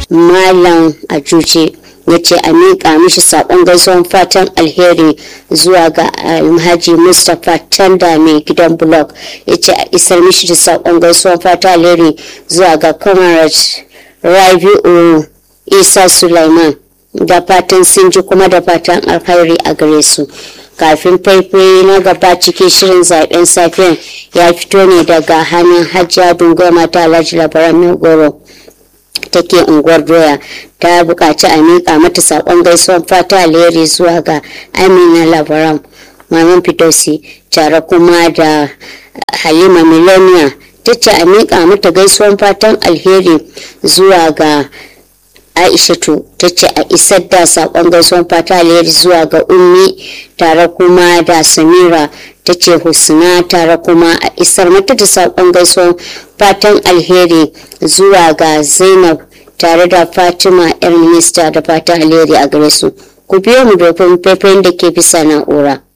malam ajuce ya ce a miƙa mishi saƙon gaisuwan fatan alheri zuwa ga alhaji mustapha tanda mai gidan blog ya ce a isar mishi da saƙon gaisuwan fatan alheri zuwa ga comrade rabi'u isa sulaiman da fatan sun ji kuma da fatan alheri a gare su kafin faifai na gaba cikin shirin zaben safiyan ya fito ne daga hannun hajjiya dungoma ta alhaji labaran mai goro take unguwar doya ta buƙaci a miƙa mata saƙon gaisuwan fata alheri zuwa ga amina labaran maman fitosi tare kuma da halima miloniya ta ce a miƙa mata gaisuwan fatan alheri zuwa ga aishatu ta ce a isar da saƙon gaisuwan fata alheri zuwa ga ummi tare kuma da samira ta ce husna tare kuma a isar mata da saƙon gaisuwan fatan alheri zuwa ga zainab tare da fatima yar minista da fatan alheri a gare su ku biyo mu domin faifayin da ke bisa na'ura